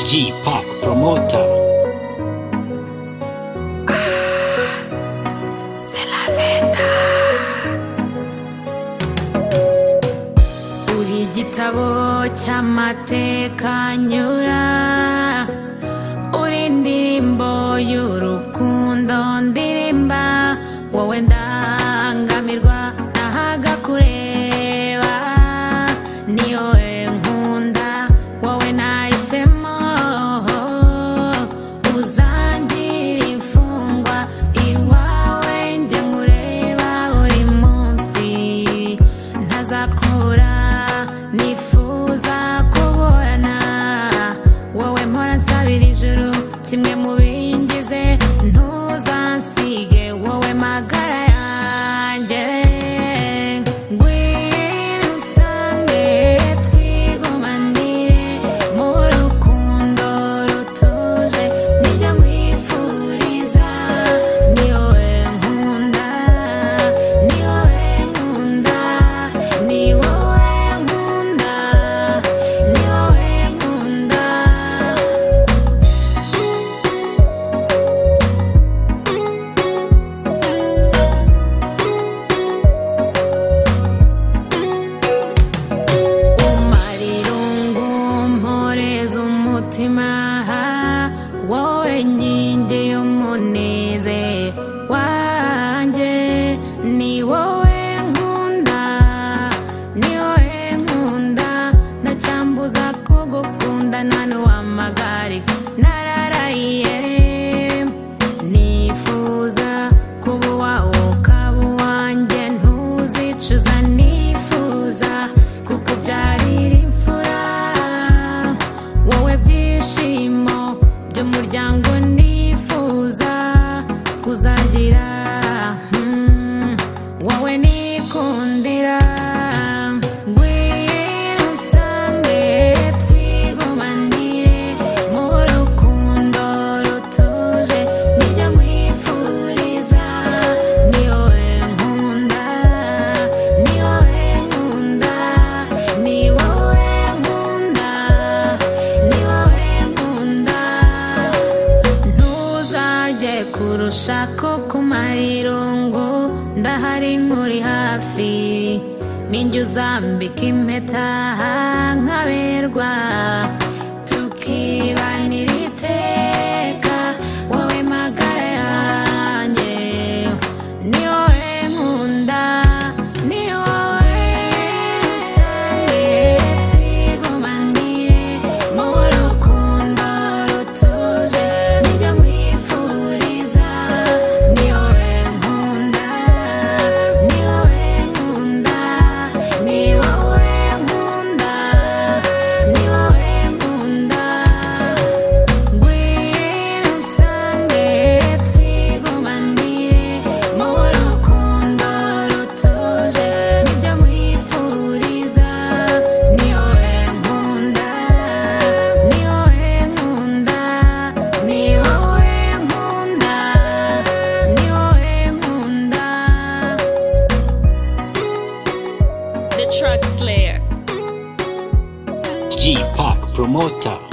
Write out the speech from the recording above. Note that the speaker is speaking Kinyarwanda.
G-Pack Promoter. Uri igitabo cy'amateka nyura Uri indirimbo y'urukundo ndirimba Wowe ndangamirwa nahaga kureba Ni wowe nkunda wowe nahisemo Uzangira imfungwa iwawe njye nkureba buri munsi ntazakura nifuza kuburana wowe mpora nsabira ijuru kimwe mu bingize ntuzansige wowe magara yanjye ngwino unsange twigumanire mu rukundo rutuje nibyo nkwifuriza ni wowe nkunda ni wowe nkunda ni wowe nkunda ni wowe nkunda umara irungu mporeza umutima wowe nkingi y'umuneze wanjye ni wowe nkunda ni wowe nkunda ntacyambuza kugukunda nani wamagari nararaye nifuza kuba uwawe ukaba uwanjye ntuzicuza nifuza kukubyarira imfura wowe byishimo by'umuryango nifuza kuzagira mm, wowe nikundira ngwino unsange twigumanire mu rukundo rutuje nibyo nkwifuriza ni wowe nkunda ni wowe nkunda ni wowe nkunda ni wowe nkunda ntuzajye kurusha ko kumara irungu ndahari nkuri hafi ninjye uzambika impeta nkaberwa tukibanira iteka wowe magara yanjye ni wowe nkunda ni wowe nsange twigumanire mu rukundo rutuje nibyo nkwifuriza ni wowe nkunda ni wowe nkunda ni wowe nkunda ni wowe nkunda ngwino unsange twigumanire mu rukundo rutuje nibyo nkwifuriza ni wowe nkunda ni wowe nkunda ni wowe nkunda ni wowe nkunda The Truck Slayer G-Pack Promoter.